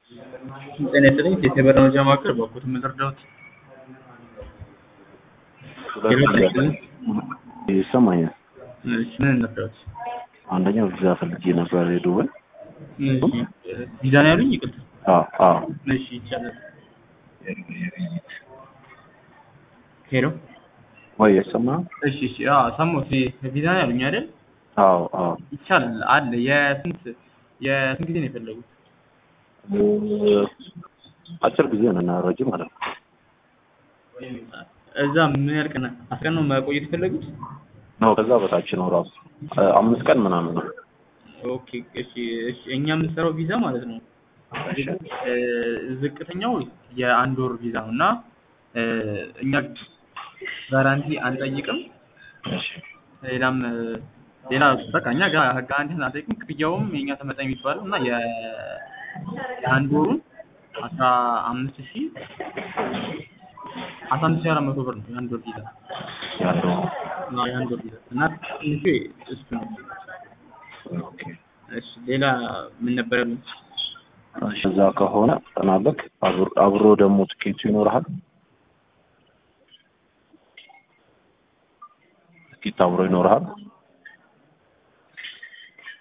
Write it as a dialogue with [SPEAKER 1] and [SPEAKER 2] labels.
[SPEAKER 1] ጤና ይስጥልኝ የቴሌብር መረጃ ማዕከል በኩል ምን ልርዳዎት?
[SPEAKER 2] ይሰማኛል።
[SPEAKER 1] እሺ ምን እንርዳዎት?
[SPEAKER 2] አንደኛው ቪዛ ፈልጌ ነበር የዱባይ።
[SPEAKER 1] እሺ ቪዛ ነው ያሉኝ? ይቅርታ።
[SPEAKER 2] አዎ አዎ።
[SPEAKER 1] እሺ ይቻላል። ሄሎ
[SPEAKER 2] ወይ የሰማ
[SPEAKER 1] እሺ እሺ አዎ ሰማሁት። ቪዛ ነው ያሉኝ አይደል?
[SPEAKER 2] አዎ አዎ።
[SPEAKER 1] ይቻላል አለ። የስንት የስንት ጊዜ ነው የፈለጉት?
[SPEAKER 2] አጭር ጊዜ ነው እና ረጅም ማለት ነው።
[SPEAKER 1] እዛ ምን ያህል ቀን አስር ቀን ነው መቆየት የፈለጉት?
[SPEAKER 2] ነው ከዛ በታች ነው ራሱ አምስት ቀን ምናምን ነው።
[SPEAKER 1] ኦኬ እሺ እሺ እኛ የምንሰራው ቪዛ ማለት ነው እ ዝቅተኛው የአንድ ወር ቪዛ ነው እና እ እኛ ጋራንቲ አንጠይቅም።
[SPEAKER 2] እሺ
[SPEAKER 1] ሌላም እ ሌላ በቃ እኛ ጋር ጋራንቲ አንጠይቅም። ክፍያውም የኛ ተመጣጣኝ የሚባለው እና የ የአንድ ወሩን አስራ አምስት ሺህ አስራ አምስት ሺህ አራት መቶ ብር ነው የአንድ ወር ቪዛ
[SPEAKER 2] ያለው
[SPEAKER 1] እና የአንድ ወር ቪዛ እና ትንሹ እሱ ነው።
[SPEAKER 2] ኦኬ።
[SPEAKER 1] እሺ ሌላ ምን ነበር ያሉኝ?
[SPEAKER 2] እሺ እዛ ከሆነ ጠናበክ አብሮ ደግሞ ትኬቱ ይኖርሃል። ትኬት አብሮ ይኖርሃል።